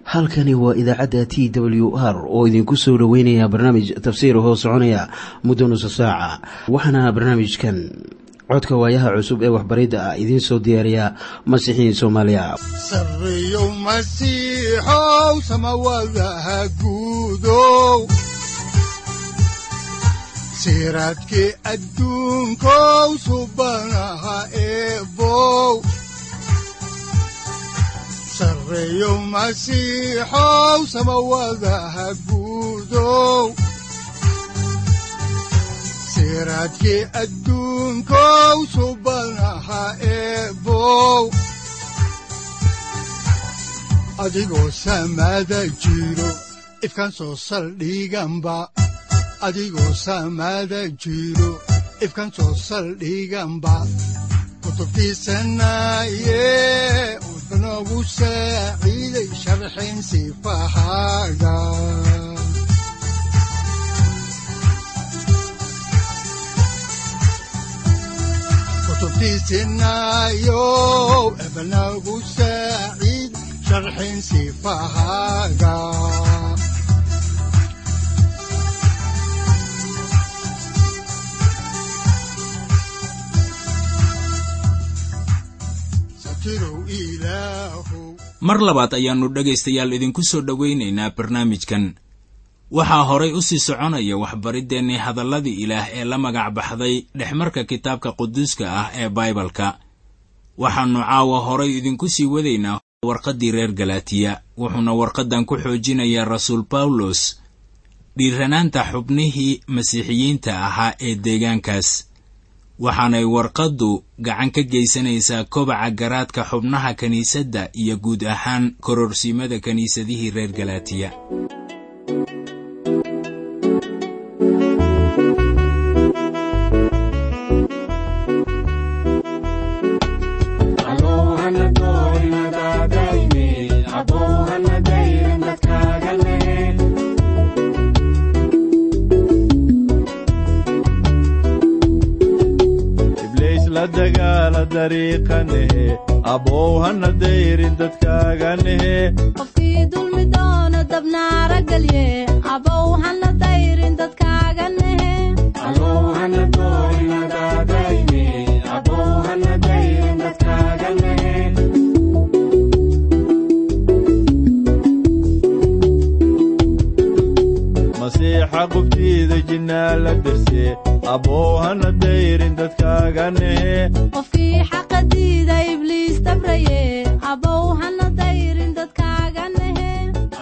halkani waa idaacadda t w r oo idinku soo dhoweynaya barnaamij tafsiir hoo soconaya muddo nusa saaca waxaana barnaamijkan codka waayaha cusub ee waxbaridda ah idiin soo diyaariya masiixiin soomaaliya sareyow masiixow samawadaha guudow siraadkii adduunkow subanaha eebow sareyow masiixow samawadaha guudow siraadkii adduunkow subanaha eebow adigoo samaada jiro ifkan soo saldhiganba adigoo samaada jiro ifkan soo saldhiganba kutubtiisanaye udanogu saaciiday sharxin sifahaaga kutubtiisinayow ebanagu saaciid sharxin sifahaaga mar labaad ayaannu dhegaystayaal idinku soo dhowaynaynaa barnaamijkan waxaa horay u sii soconaya waxbariddeenii hadalladii ilaah ee la magac baxday dhexmarka kitaabka quduuska ah ee baibalka waxaannu caawa horay idinku sii wadaynaa warqaddii reer galaatiya wuxuuna warqaddan ku xoojinayaa rasuul bawlos dhiiranaanta xubnihii masiixiyiinta ahaa ee deegaankaas waxaanay warqaddu gacan ka geysanaysaa kobaca garaadka xubnaha kiniisadda iyo guud ahaan kororsiimada kiniisadihii reer galaatiya abow hana dayrin dadkaaganehe qofkii dulmi doono dabnaara gelye abow hana dayrin dadkaaga nehe masiixa qubtiida jinnaa la derse abow hana dayrin dadkaaganehe qofkii xaqa diida ibliis dabraye abow hana dayrin dadkaaga nehe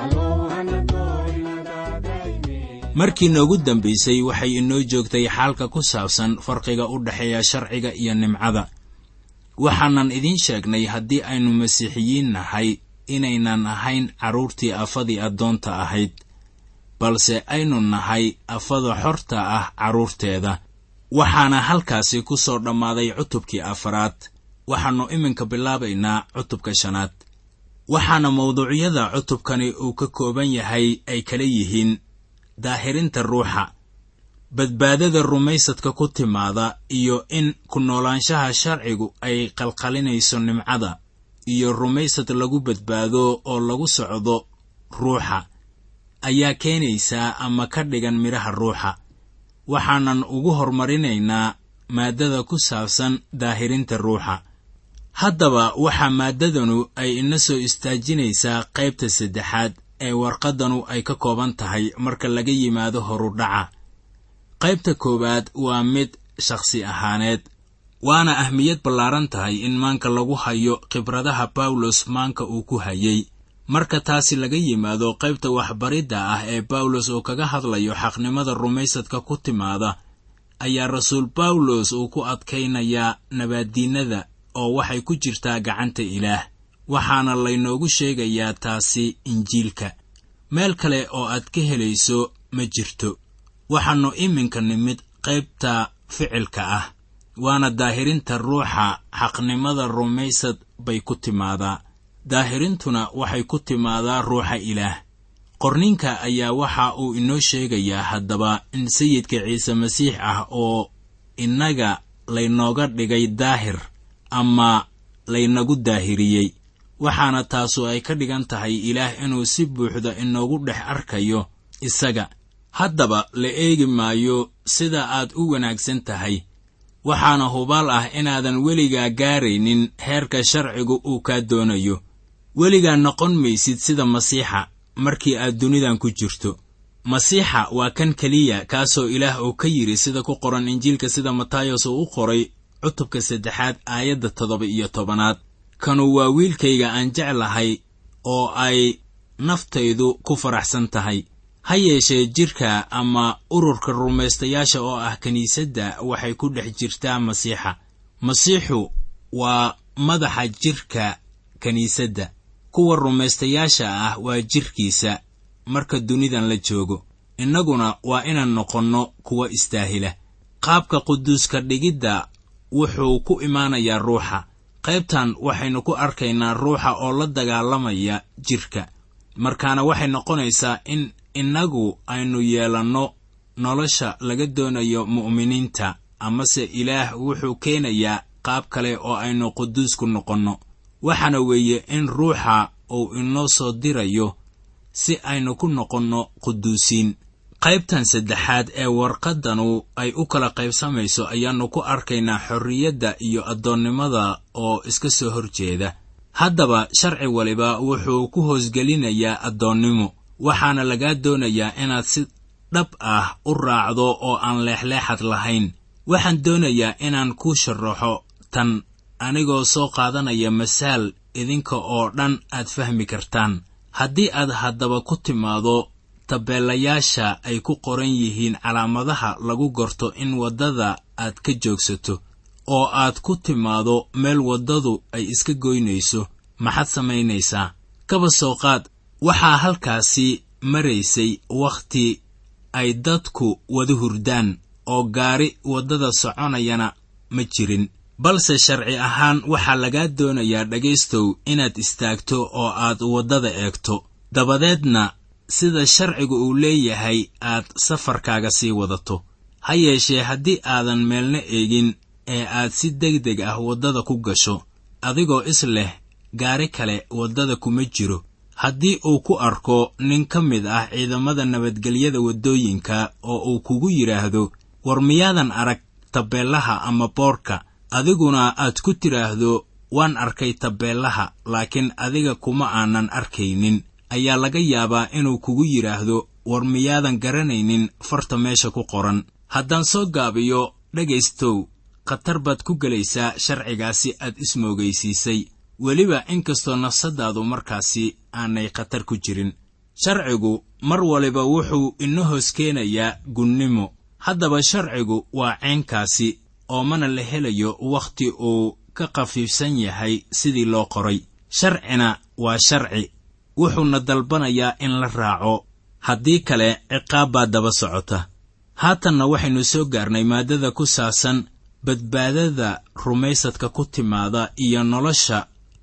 markii noogu dambaysay waxay inoo joogtay xaalka ku saabsan farqiga u dhexeeya sharciga iyo nimcada waxaanan idiin sheegnay haddii aynu masiixiyiin nahay inaynan ahayn carruurtii afadii addoonta ahayd balse aynu nahay afada xorta ah carruurteeda waxaana halkaasi ku soo dhammaaday cutubkii afaraad waxaannu iminka bilaabaynaa cutubka shanaad waxaana mawduucyada cutubkani uu ka kooban yahay ay kala yihiin daahirinta ruuxa badbaadada rumaysadka ku timaada iyo in ku noolaanshaha sharcigu ay qalqalinayso nimcada iyo rumaysad lagu badbaado oo lagu socdo ruuxa ayaa keenaysaa ama ka dhigan midhaha ruuxa waxaanan ugu hormarinaynaa maaddada ku saabsan daahirinta ruuxa haddaba waxaa maaddadanu ay ina soo istaajinaysaa qaybta saddexaad ee warqaddanu ay ka kooban tahay marka laga yimaado horudhaca qaybta koowaad waa mid shakhsi ahaaneed waana ahmiyad ballaaran tahay in maanka lagu hayo khibradaha bawlos maanka uu ku hayay marka taasi laga yimaado qaybta waxbaridda ah ee bawlos uu kaga hadlayo xaqnimada rumaysadka ku timaada ayaa rasuul bawlos uu ku adkaynayaa nabaaddiinnada oo waxay ku jirtaa gacanta ilaah waxaana laynoogu sheegayaa taasi injiilka meel kale oo aad ka helayso ma jirto waxaannu iminka nimid qaybta ficilka ah waana daahirinta ruuxa xaqnimada rumaysad bay ku timaadaa daahirintuna waxay ku timaadaa ruuxa ilaah qorninka ayaa waxa uu inoo sheegayaa haddaba in sayidka ciise masiix ah oo innaga laynooga dhigay daahir ama laynagu daahiriyey waxaana taasu ay ka dhigan tahay ilaah inuu si buuxda inoogu dhex arkayo isaga haddaba la eegi maayo sida aad u wanaagsan tahay waxaana hubaal ah inaadan weligaa gaaraynin heerka sharcigu uu kaa doonayo weligaa noqon maysid sida masiixa markii aad dunidan ku jirto masiixa waa kan keliya kaasoo ilaah uu ka yidhi sida ku qoran injiilka sida matayos uu u qoray cutubka saddexaad aayadda toddoba iyo tobanaad kanu waa wiilkayga aan jeclahay oo ay naftaydu ku faraxsan tahay ha yeeshee jidhka ama ururka rumaystayaasha oo ah kiniisadda waxay ku dhex jirtaa masiixa masiixu waa madaxa jidhka kiniisadda kuwa rumaystayaasha ah waa jidhkiisa marka dunidan la joogo innaguna waa inaan noqonno kuwa istaahila qaabka quduuska dhigidda wuxuu ku imaanayaa ruuxa qaybtan waxaynu ku arkaynaa ruuxa oo la dagaalamaya jidhka markaana waxay noqonaysaa in innagu aynu yeelanno nolosha laga doonayo mu'miniinta amase ilaah wuxuu keenayaa qaab kale oo aynu quduusku noqonno waxaana weeye in ruuxa uu inoo soo dirayo si aynu ku noqonno quduusiin qaybtan saddexaad ee warqaddanu ay u kala qaybsamayso ayaannu ku arkaynaa xorriyadda iyo addoonnimada oo iska soo hor jeeda haddaba sharci waliba wuxuu ku hoosgelinayaa addoonnimo waxaana lagaa doonayaa inaad si dhab ah u raacdo oo aan leexleexad lahayn waxaan doonayaa inaan kuu sharaxo tan anigoo soo qaadanaya masaal idinka oo dhan aad fahmi kartaan haddii aad haddaba ku timaado tabeelayaasha ay ku qoran yihiin calaamadaha lagu gorto in waddada aad ka joogsato oo aad ku timaado meel waddadu ay iska goynayso maxaad samaynaysaa kaba soo qaad waxaa halkaasi maraysay wakhti ay dadku wada hurdaan oo gaari waddada soconayana ma jirin balse sharci ahaan waxaa lagaa doonayaa dhegaystow inaad istaagto oo aad waddada eegto dabadeedna sida sharcigu uu leeyahay aad safarkaaga sii wadato ha yeeshee haddii aadan meelna eegin ee aad si degdeg ah waddada ku gasho adigoo is leh gaari kale waddada kuma jiro haddii uu ku arko nin ka mid ah ciidamada nabadgelyada waddooyinka oo uu kugu yidhaahdo war miyaadan arag tabeellaha ama boorka adiguna aad ku tidhaahdo waan arkay tabeellaha laakiin adiga kuma aanan arkaynin ayaa laga yaabaa inuu kugu yidhaahdo war miyaadan garanaynin farta meesha ku qoran haddaan soo gaabiyo dhegaystow khatar baad ku gelaysaa sharcigaasi aad ismoogaysiisay weliba inkastoo nafsaddaadu markaasi aanay khatar ku jirin sharcigu mar waliba wuxuu ina hoos keenayaa gunnimo haddaba sharcigu waa ceenkaasi oo mana la helayo wakhti uu ka khafiifsan yahay sidii loo qoray sharcina waa sharci wuxuuna dalbanayaa in la raaco haddii kale ciqaab baa daba socota haatanna waxaynu soo gaarnay maaddada ku saabsan badbaadada rumaysadka ku timaada iyo nolosha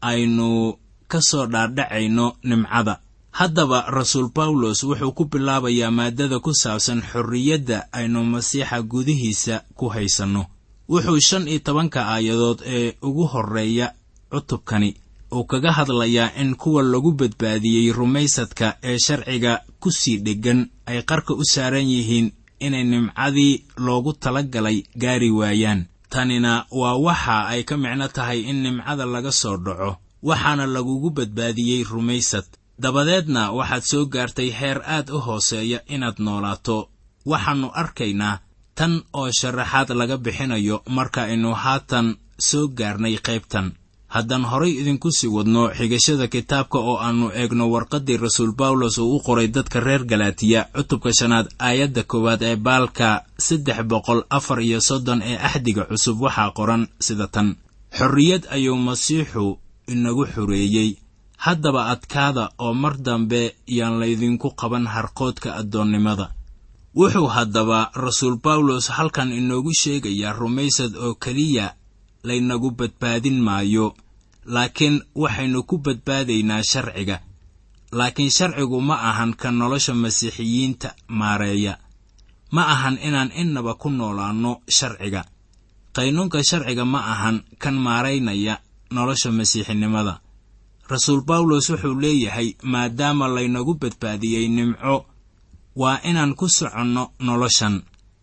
aynu ka soo dhaadhacayno nimcada haddaba rasuul bawlos wuxuu ku bilaabayaa maaddada ku saabsan xorriyadda aynu masiixa gudihiisa ku haysanno wuxuu shan iyo tobanka aayadood ee ugu horreeya cutubkani uu kaga hadlayaa in kuwa lagu badbaadiyey rumaysadka ee sharciga ku sii dheggan ay qarka u saaran yihiin inay nimcadii loogu tala galay gaari waayaan tanina waa waxa ay ka micno tahay in nimcada laga soo dhaco waxaana lagugu badbaadiyey rumaysad dabadeedna waxaad soo gaartay heer aad u hooseeya inaad noolaato waxaannu arkaynaa tan oo sharaxaad laga bixinayo marka aynu haatan soo gaarnay qaybtan haddaan horay idinku sii wadno xigashada kitaabka oo aannu eegno warqaddii rasuul bawlos uu u qoray dadka reer galaatiya cutubka shanaad aayadda koowaad ee baalka saddex boqol afar iyo soddon ee axdiga cusub waxaa qoran sida tan xorriyad ayuu masiixu inagu xoreeyey haddaba adkaada oo mar dambe yaan laydinku qaban harqoodka addoonnimada wuxuu haddaba rasuul bawlos halkan inoogu sheegayaa rumaysad oo keliya laynagu badbaadin maayo laakiin waxaynu ku badbaadaynaa sharciga laakiin sharcigu ma ahan ka nolosha masiixiyiinta maareeya ma ahan inaan innaba ku noolaanno sharciga qaynuunka sharciga ma ahan kan maaraynaya nolosha masiixinimada rasuul bawlos wuxuu leeyahay maadaama laynagu badbaadiyey nimco waa inaan ku soconno noloshan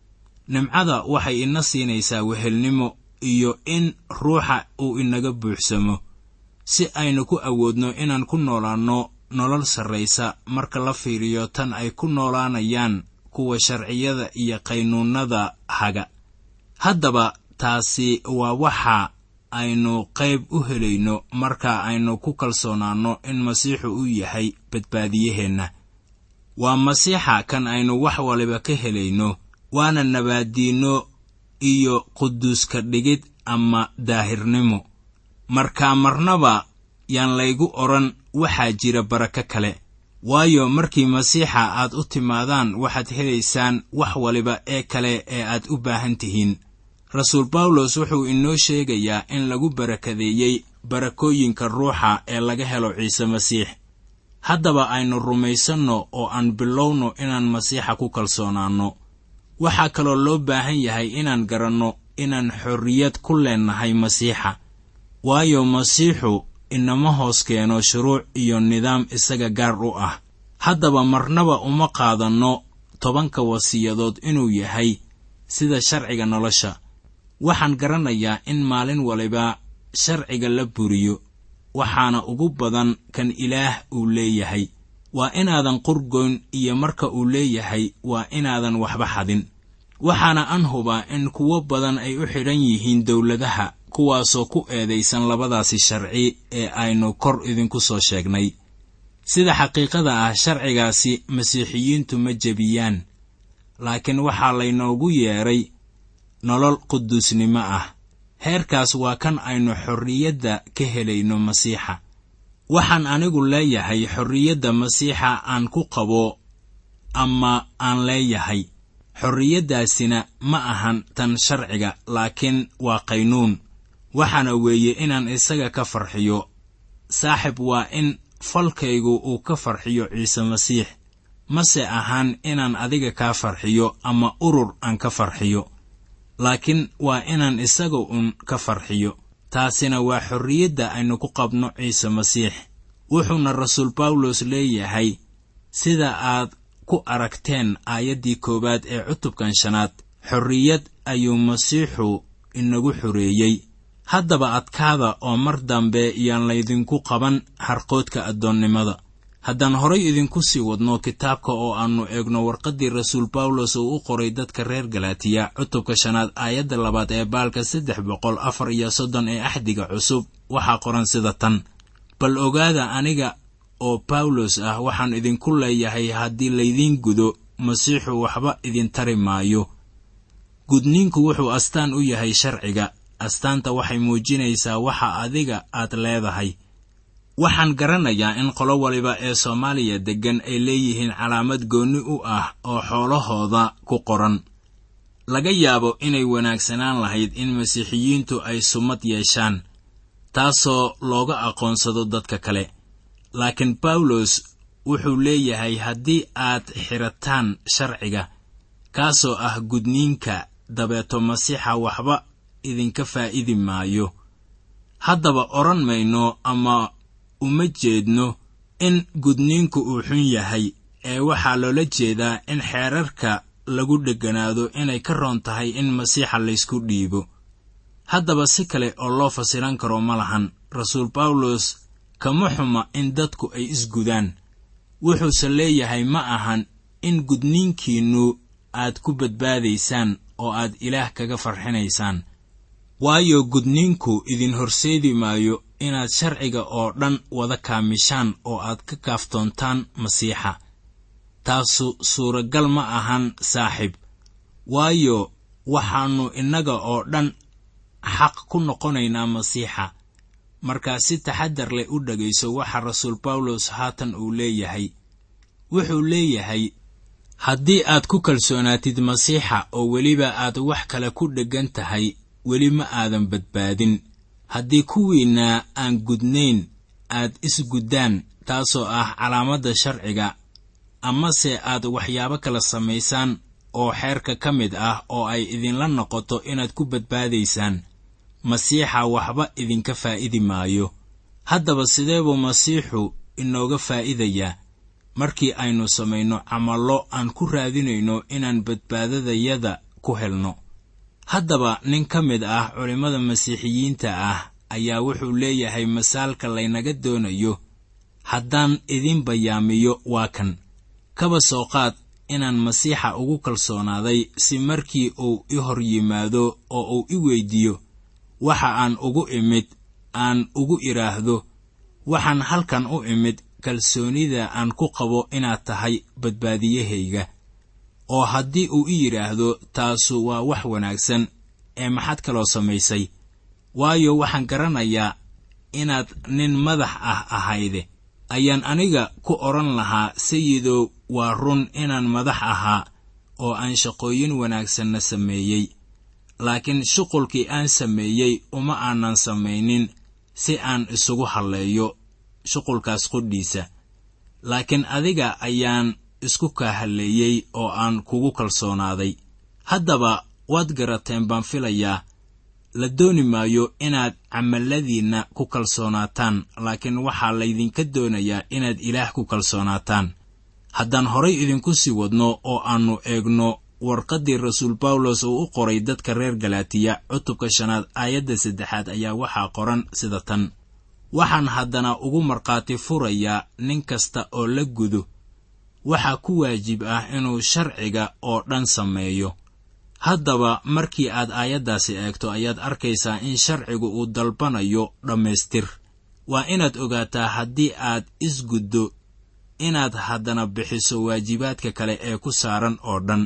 nimcada waxay ina siinaysaa wehelnimo iyo in ruuxa uu inaga buuxsamo si aynu ku awoodno inaan ku noolaanno nolol sarraysa marka la fiiriyo tan ay ku noolaanayaan kuwa sharciyada iyo qaynuunnada haga haddaba taasi waa waxa aynu qayb u helayno marka aynu ku kalsoonaanno in masiixu uu yahay badbaadiyaheenna waa masiixa kan aynu wax waliba ka helayno waana nabaaddiinno iyo quduuska dhigid ama daahirnimo markaa marnaba yaan laygu odhan waxaa jira barako kale waayo markii masiixa aad u timaadaan waxaad helaysaan wax waliba ee kale ee aad u baahan tihiin rasuul bawlos wuxuu inoo sheegayaa in lagu barakadeeyey barakooyinka ruuxa ee laga helo ciise masiix haddaba aynu rumaysanno oo aan bilowno inaan masiixa ku kalsoonaanno waxaa kaloo loo baahan yahay inaan garanno inaan xorriyad ku leennahay masiixa waayo masiixu inama hoos keeno shuruuc iyo nidaam isaga gaar u ah haddaba marnaba uma qaadanno tobanka wasiyadood inuu yahay sida sharciga nolosha waxaan garanayaa in maalin waliba sharciga la buriyo waxaana ugu badan kan ilaah uu leeyahay waa inaadan qurgoyn iyo marka uu leeyahay waa inaadan waxba xadin waxaana an hubaa in kuwo badan ay u xidhan yihiin dowladaha kuwaasoo ku eedaysan labadaasi sharci ee aynu kor idinku soo sheegnay sida xaqiiqada ah sharcigaasi masiixiyiintu ma jebiyaan laakiin waxaa laynoogu yeedhay nolol quduusnimo ah heerkaas waa kan aynu xorriyadda ka helayno masiixa waxaan anigu leeyahay xorriyadda masiixa aan ku qabo ama aan leeyahay xorriyaddaasina ma ahan tan sharciga laakiin waa qaynuun waxaana weeye inaan isaga ka farxiyo saaxib waa in falkaygu uu ka farxiyo ciise masiix mase ahaan inaan adiga kaa farxiyo ama urur aan ka farxiyo laakiin waa inaan isaga uun ka farxiyo taasina waa xorriyadda aynu ku qabno ciise masiix wuxuuna rasuul bawlos leeyahay sida aad ku aragteen aayaddii koowaad ee cutubkan shanaad xorriyad ayuu masiixu inagu xoreeyey haddaba adkaada oo mar dambe yaan laydinku qaban harqoodka addoonnimada haddaan horay idinku sii wadno kitaabka oo aannu eegno warqaddii rasuul bawlos uu u qoray dadka reer galatiya cutubka shanaad aayadda labaad ee baalka saddex boqol afar iyo soddon ee axdiga cusub waxaa qoran sida tan bal ogaada aniga oo bawlos ah waxaan idinku leeyahay haddii laydiin gudo masiixu waxba idin tari maayo gudniinku wuxuu astaan u yahay sharciga astaanta waxay muujinaysaa waxa adiga aad leedahay waxaan garanayaa in qolo waliba ee soomaaliya deggan ay leeyihiin calaamad goonni u ah oo xoolahooda ku qoran laga yaabo inay wanaagsanaan lahayd in masiixiyiintu ay sumad yeeshaan taasoo looga aqoonsado dadka kale laakiin bawlos wuxuu leeyahay haddii aad xidhataan sharciga kaasoo ah gudniinka dabeeto masiixa waxba idinka faa'idi maayo haddaba odhan mayno ama uma jeedno in gudniinku uu xun yahay ee waxaa loola jeedaa in xeerarka lagu dhegganaado inay ka roon tahay in masiixa laysku dhiibo haddaba si kale oo loo fasiran karo ma lahan rasuul bawlos kama xuma in dadku ay isgudaan wuxuuse leeyahay ma ahan in gudniinkiinnu aad ku badbaadaysaan oo aad ilaah kaga farxinaysaan waayo gudniinku idin horseedi maayo inaad sharciga oo dhan wada kaamishaan oo aad ka kaaftoontaan masiixa taasu suuragal ma ahan saaxiib waayo waxaannu innaga oo dhan xaq ku noqonaynaa masiixa markaa si taxaddar leh u dhegayso waxa rasuul bawlos haatan uu leeyahay wuxuu leeyahay haddii aad ku kalsoonaatid masiixa oo weliba aad wax kale ku dheggan tahay weli ma aadan badbaadin haddii kuwiinna aan gudnayn aad isguddaan taasoo ah calaamadda sharciga amase aad waxyaabo kala samaysaan oo xeerka ka mid ah oo ay idinla noqoto inaad ku badbaadaysaan masiixa waxba idinka faa'idi maayo haddaba sidee buu masiixu inooga faa'iidayaa markii aynu samayno camallo aan ku raadinayno inaan badbaadadayada ku helno haddaba nin ka mid ah culimmada masiixiyiinta ah ayaa wuxuu leeyahay masaalka laynaga doonayo haddaan idin bayaamiyo waa kan kaba soo qaad inaan masiixa ugu kalsoonaaday si markii uu i hor yimaado oo uu i weyddiiyo waxa aan ugu imid aan ugu idhaahdo waxaan halkan u imid kalsoonida aan ku qabo inaad tahay badbaadiyahayga oo haddii uu i yidhaahdo taasu waa wax wanaagsan ee maxaad kaloo samaysay waayo waxaan garanayaa inaad nin madax ah ahayde ayaan aniga ku odhan lahaa sayidow waa run inaan madax ahaa oo aan shaqooyin wanaagsanna sameeyey laakiin shuqulkii aan sameeyey uma aanan samaynin si aan isugu halleeyo shuqulkaas qudhiisa laakiin adiga ayaan isku kaa halleeyey oo aan kugu kalsoonaaday haddaba waad garateen baan filayaa la dooni maayo inaad camalladiinna ku kalsoonaataan laakiin waxaa laydinka doonayaa inaad ilaah ku kalsoonaataan haddaan horay idinku sii wadno oo aannu eegno warqaddii rasuul bawlos uu u qoray dadka reer galaatiya cutubka shanaad aayadda saddexaad ayaa waxaa qoran sida tan waxaan haddana ugu markhaati furayaa nin kasta oo la gudo waxaa ku waajib ah inuu sharciga oo dhan sameeyo haddaba markii aad aayaddaasi eegto ayaad arkaysaa in sharcigu uu dalbanayo dhammaystir waa inaad ogaataa haddii aad isguddo inaad haddana bixiso waajibaadka kale ee ku saaran oo dhan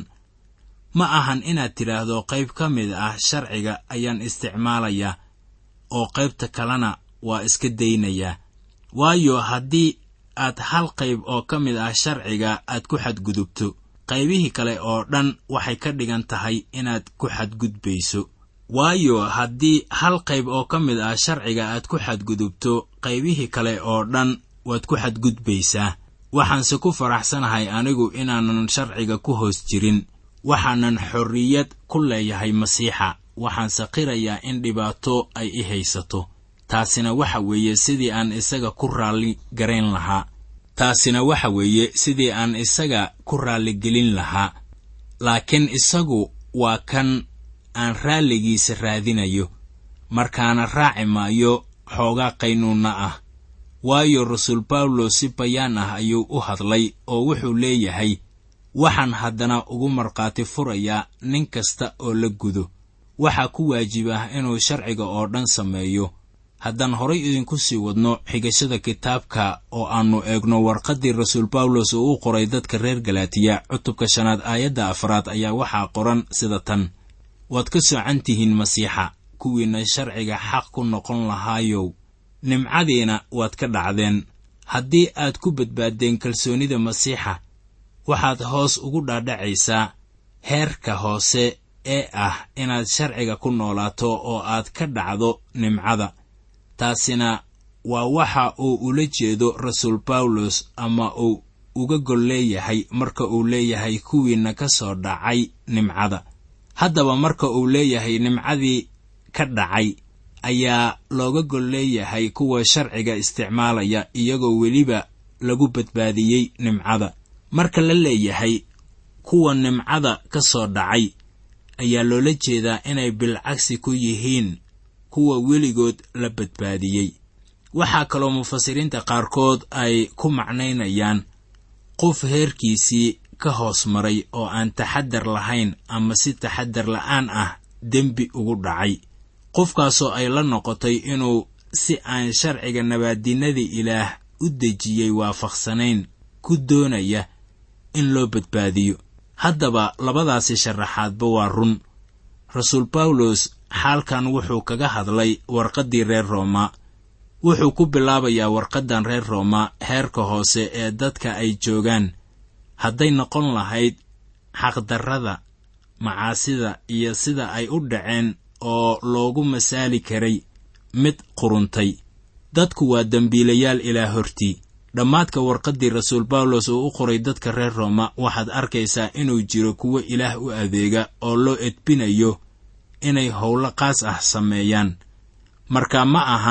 ma ahan inaad tidhaahdo qayb ka mid ah sharciga ayaan isticmaalayaa oo qaybta kalena waa iska daynayaa waayo haddii aad hal qayb oo ka mid ah sharciga aad ku xadgudubto qaybihii kale oo dhan waxay ka dhigan tahay inaad ku xadgudbayso waayo haddii hal qayb oo ka mid ah sharciga aad ku xadgudubto qaybihii kale oo dhan waad ku xadgudbaysaa waxaanse ku faraxsanahay anigu inaanan sharciga ku hoos jirin waxaanan xorriyad ku leeyahay masiixa waxaanse qirayaa in dhibaato ay i haysato taasina waxa weeye sidii aan isaga ku raalli garayn lahaa taasina waxa weeye sidii aan isaga ku raalligelin lahaa laakiin isagu waa kan aan raalligiisa raadinayo markaana raaci maayo xoogaa qaynuunna ah waayo rasuul bawlos si bayaan ah ayuu u hadlay oo wuxuu leeyahay waxaan haddana ugu markhaati furayaa nin kasta oo la gudo waxaa ku waajib ah inuu sharciga oo dhan sameeyo haddaan horay idinku sii wadno xigashada kitaabka oo aannu eegno warqaddii rasuul bawlos uu u qoray dadka reer galaatiya cutubka shanaad aayadda afraad ayaa waxaa qoran sida tan waad ka soocan tihiin masiixa kuwiinna sharciga xaq ku noqon lahaayow nimcadiina waad ka dhacdeen haddii aad ku badbaaddeen kalsoonida masiixa waxaad hoos ugu dhaadhacaysaa heerka hoose ee ah inaad sharciga ku noolaato oo aad ka dhacdo nimcada taasina waa waxa uu ula jeedo rasuul bawlos ama uu uga gol leeyahay marka uu leeyahay kuwiinna ka soo dhacay nimcada haddaba marka uu leeyahay nimcadii ka dhacay ayaa looga gol leeyahay kuwa sharciga isticmaalaya iyagoo weliba lagu badbaadiyey nimcada marka la leeyahay kuwa nimcada ka soo dhacay ayaa loola jeedaa inay bilcagsi ku yihiin kuwa weligood la badbaadiyey waxaa kaloo mufasiriinta qaarkood ay ku macnaynayaan qof heerkiisii ka hoos maray oo aan taxaddar lahayn ama si taxaddar la'aan ah dembi ugu dhacay qofkaasoo ay la noqotay inuu si aan sharciga nabaadinnadii ilaah u dejiyey waafaqsanayn ku doonaya in loo badbaadiyo haddaba labadaasi sharaxaadba waa run rasuul bawlos xaalkan wuxuu kaga hadlay warqaddii reer rooma wuxuu ku bilaabayaa warqaddan reer rooma heerka hoose ee dadka ay joogaan hadday noqon lahayd xaqdarrada macaasida iyo sida ay u dhaceen oo loogu masaali karay mid quruntay dadku waa dembiilayaal ilaa hortii dhammaadka warqaddii rasuul bawlos uu u qoray dadka reer rooma waxaad arkaysaa inuu jiro kuwo ilaah u adeega oo loo edbinayo inay howlo qaas ah sameeyaan marka ma ahan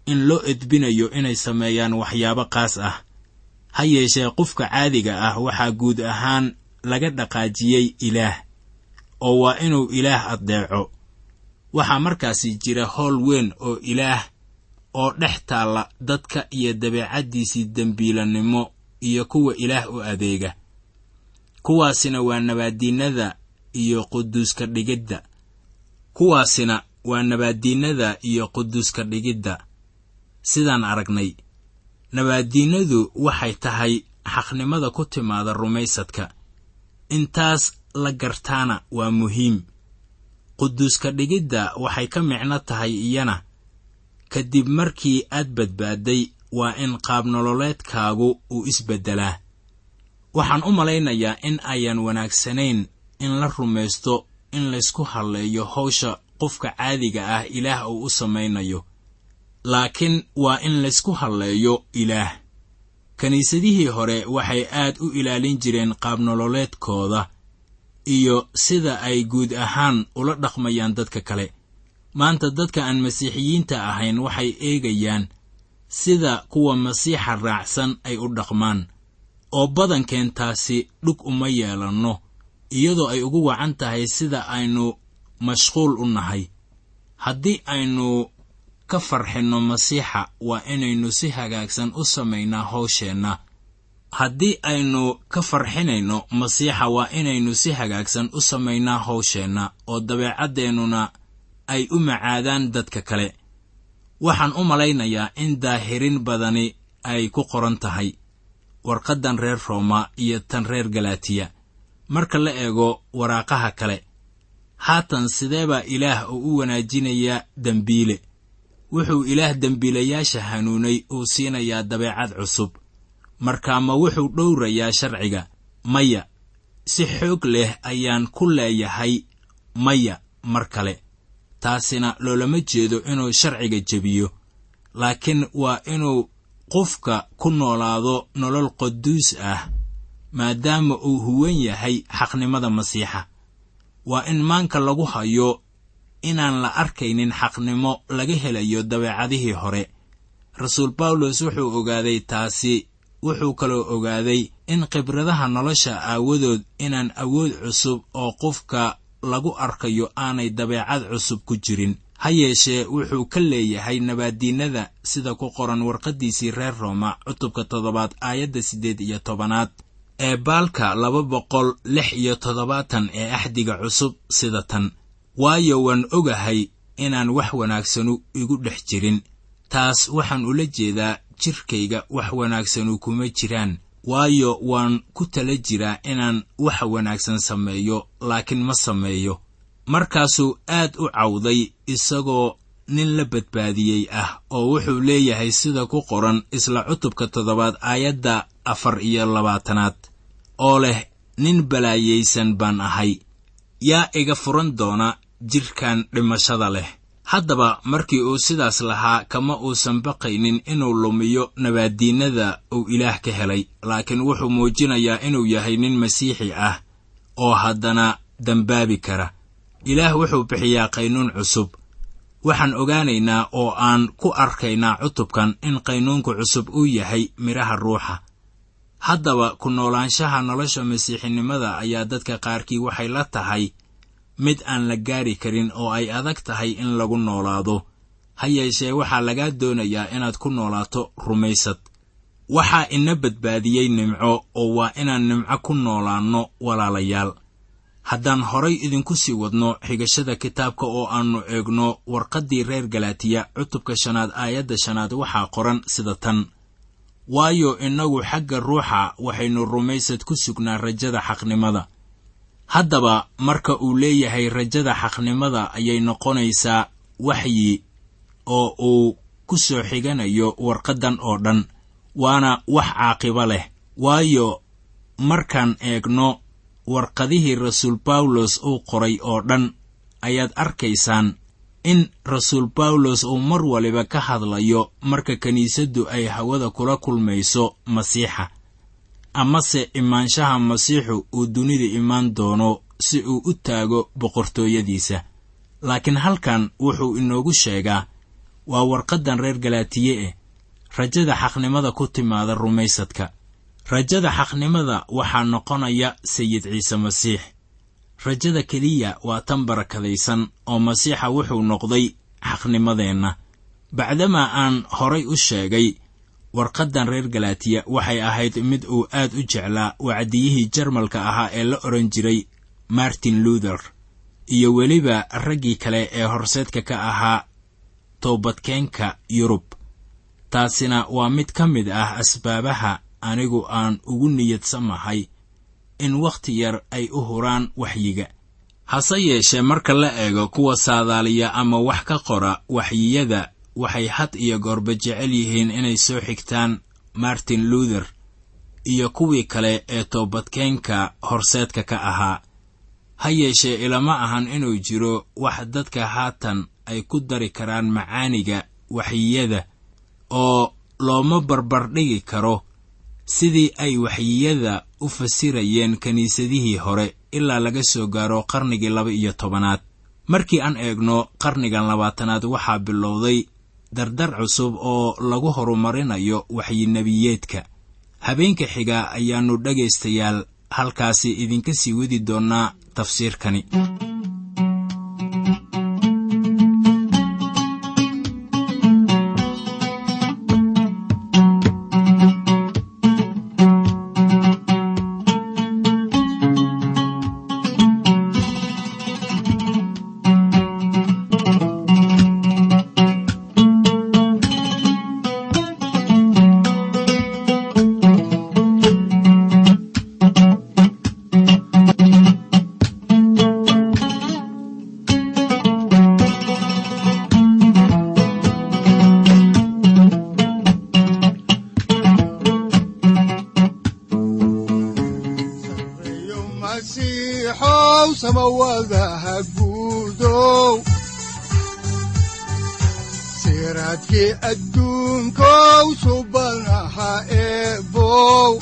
in loo edbinayo inay sameeyaan waxyaabo qaas ah ha yeeshee qofka caadiga ah waxaa guud ahaan laga dhaqaajiyey ilaah oo waa inuu ilaah addeeco waxaa markaasi jira howl weyn oo ilaah oo dhex taalla dadka iyo dabeecaddiisii dembiilannimo iyo kuwa ilaah u adeega kuwaasina waa nabaaddiinnada iyo quduuska dhigidda kuwaasina waa nabaaddiinnada iyo quduuska dhigidda sidaan aragnay nabaaddiinnadu waxay tahay xaqnimada ku timaada rumaysadka intaas la gartaana waa muhiim quduuska dhigidda waxay ka micno tahay iyana kadib markii aad badbaadday waa in qaabnololeedkaagu uu isbeddelaa waxaan u malaynayaa in ayaan wanaagsanayn in la rumaysto in laysku halleeyo hawsha qofka caadiga ah ilaah uu u samaynayo laakiin waa in laysku halleeyo ilaah kiniisadihii hore waxay aad u ilaalin jireen qaabnololeedkooda iyo sida ay guud ahaan ula dhaqmayaan dadka kale maanta dadka aan masiixiyiinta ahayn waxay eegayaan sida kuwa masiixa raacsan ay u dhaqmaan oo badankeentaasi dhug uma yeelanno iyadoo ay ugu wacan tahay sida aynu mashquul u nahay haddii aynu ka farxinno masiixa waa inaynu si hagaagsan u samaynaa hawsheenna haddii aynu ka farxinayno masiixa waa inaynu si hagaagsan u samaynaa hawsheenna oo dabeecaddeenuna ay u macaadaan dadka kale waxaan u malaynayaa in daahirin badani ay ku qoran tahay warqaddan reer rooma iyo tan reer galatiya marka la eego waraaqaha kale haatan sidee baa ilaah uu u wanaajinayaa dembiile wuxuu ilaah dembiilayaasha hanuunay uu siinayaa dabeecad cusub markaa ma wuxuu dhowrayaa sharciga maya si xoog leh ayaan ku leeyahay maya mar kale taasina loolama jeedo inuu sharciga jebiyo laakiin waa inuu qofka ku noolaado nolol quduus ah maadaama uu huwan yahay xaqnimada masiixa waa in maanka lagu hayo inaan la arkaynin xaqnimo laga helayo dabeecadihii hore rasuul bawlos wuxuu ogaaday taasi wuxuu kaloo ogaaday in khibradaha nolosha aawadood inaan awood cusub oo qofka lagu arkayo aanay dabeecad cusub ku jirin ha yeeshee wuxuu ka leeyahay nabaaddiinnada sida ku qoran warqaddiisii reer rooma cutubka toddobaad aayadda siddeed iyo tobanaad ee baalka laba boqol lix iyo toddobaatan ee axdiga cusub sida tan waayo waan ogahay inaan wax wanaagsanu igu dhex jirin taas waxaan ula jeedaa jidhkayga wax wanaagsanu kuma jiraan waayo waan ku tala jiraa inaan wax wanaagsan sameeyo laakiin ma sameeyo markaasuu aad u cawday isagoo nin la badbaadiyey ah oo wuxuu leeyahay sida ku qoran isla cutubka toddobaad aayadda afar iyo labaatanaad oo leh nin balaayaysan baan ahay yaa iga furan doona jidhkan dhimashada leh haddaba markii uu sidaas lahaa kama uusan baqaynin inuu lumiyo nabaaddiinnada uu ilaah ka helay laakiin wuxuu muujinayaa inuu yahay nin masiixi ah oo haddana dembaabi kara ilaah wuxuu bixiyaa qaynuun cusub waxaan ogaanaynaa oo aan ku arkaynaa cutubkan in qaynuunka cusub uu yahay midhaha ruuxa haddaba ku noolaanshaha nolosha masiixinimada ayaa dadka qaarkii waxay la tahay mid aan la gaari karin oo ay adag tahay in lagu noolaado ha yeeshee waxaa lagaa doonayaa inaad ku noolaato rumaysad waxaa ina badbaadiyey nimco oo waa inaan nimco ku noolaanno walaalayaal haddaan horay idinku sii wadno xigashada kitaabka oo aannu eegno warqaddii reer galaatiya cutubka shanaad aayadda shanaad waxaa qoran sida tan waayo innagu xagga ruuxa waxaynu rumaysad ku sugnaa rajada xaqnimada haddaba marka uu leeyahay rajada xaqnimada ayay noqonaysaa waxyi oo uu ku soo xiganayo warqaddan oo dhan waana wax caaqibo leh waayo markaan eegno warqadihii rasuul bawlos uu qoray oo dhan ayaad arkaysaan in rasuul bawlos uu mar waliba ka hadlayo marka kiniisaddu ay hawada kula kulmayso masiixa amase imaanshaha masiixu uu dunida imaan doono si uu u taago boqortooyadiisa laakiin halkan wuxuu inoogu sheegaa waa warqaddan reer galaatiye eh rajada xaqnimada ku timaada rumaysadka rajada xaqnimada waxaa noqonaya sayid ciise masiix rajada keliya waa tan barakadaysan oo masiixa wuxuu noqday xaqnimadeenna bacdamaa aan horay u sheegay warqaddan reer galaatiya waxay ahayd mid uu aad u jeclaa wacdiyihii jarmalka ahaa ee la odhan jiray martin luther iyo weliba raggii kale ee horseedka ka ahaa toobadkeenka yurub taasina waa mid ka mid ah asbaabaha anigu aan ugu niyadsamahay in wakhti yar ay u huraan waxyiga hase yeeshee marka la eego kuwa saadaaliya ama wax ka qora waxyiyada waxay had iyo goorba jecel yihiin inay soo xigtaan martin luther iyo kuwii kale ee toobadkeenka horseedka ka ahaa ha yeeshee ilama ahan inuu jiro wax dadka haatan ay ku dari karaan macaaniga waxyiyada oo looma barbardhigi karo sidii ay waxyiyada u fasirayeen kiniisadihii hore ilaa laga soo gaaro qarnigii laba iyo tobanaad markii aan eegno qarnigan labaatanaad waxaa bilowday dardar cusub oo lagu horumarinayo waxyinebiyeedka habeenka xiga ayaannu dhegaystayaal halkaasi idinka sii wadi doonnaa tafsiirkani sareeyo masiixow samawadaha guudow siraadkii adduunkow subanaha eebow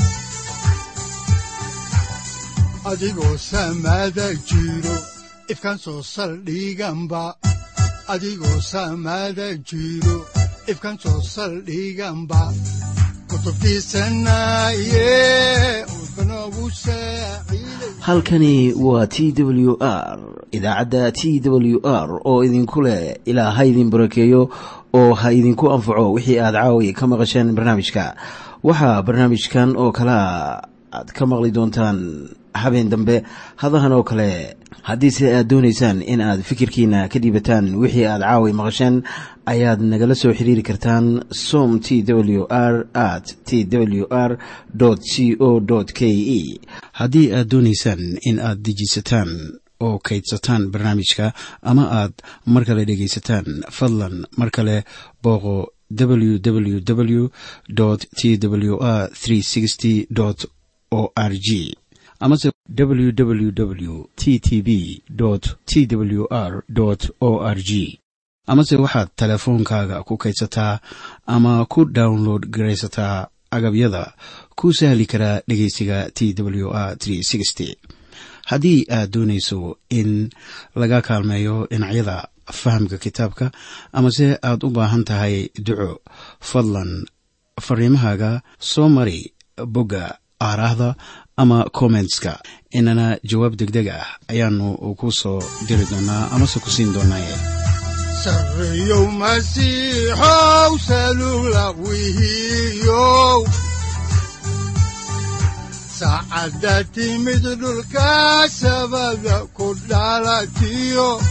adigoo samada jiro ifkan soo saldhiganba adigoo samada jiro ifkan soo saldhiganba kutubtiisanaye udbanogu saaciiday halkani waa t w r idaacadda t w r oo idinku leh ilaa ha idin barakeeyo oo ha idinku anfaco wixii aad caawi ka maqasheen barnaamijka waxaa barnaamijkan oo kalea aad ka maqli doontaan habeen dambe hadahan oo kale haddiise aad doonaysaan in aad fikirkiina ka dhiibataan wixii aad caawi maqasheen ayaad nagala soo xiriiri kartaan som t w r at t w r c o k e haddii aad doonaysaan in aad dejiisataan oo kaydsataan barnaamijka ama aad mar kale dhegaysataan fadlan mar kale booqo www t w r o r g amase www t t b t w r o r g amase waxaad teleefoonkaaga ku kaydsataa ama ku download garaysataa agabyada ku sahli karaa dhegeysiga t w r haddii aad doonayso in laga kaalmeeyo dhinacyada fahamka kitaabka amase aad u baahan tahay duco fadlan fariimahaaga soo mari bogga aaraahda ama kommentska inana jawaab degdeg ah ayaanu ku soo diri doonaa amase ku siin doonaaye sareeyow masiixow salula wihiyow saacadda timid dhulka sabada ku dhalatiyo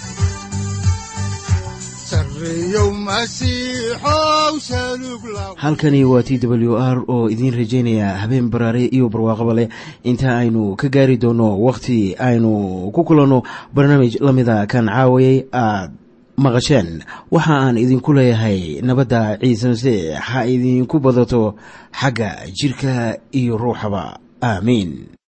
sareeyow masiixow salug la halkani waa t w r oo idiin rajaynaya habeen baraare iyo barwaaqaba leh inta aynu ka gaari doono wakhti aynu ku kulanno barnaamij la mida kan caawayay aad maqasheen waxa aan idinku leeyahay nabadda ciise masiix ha idinku badato xagga jidhka iyo ruuxaba aamiin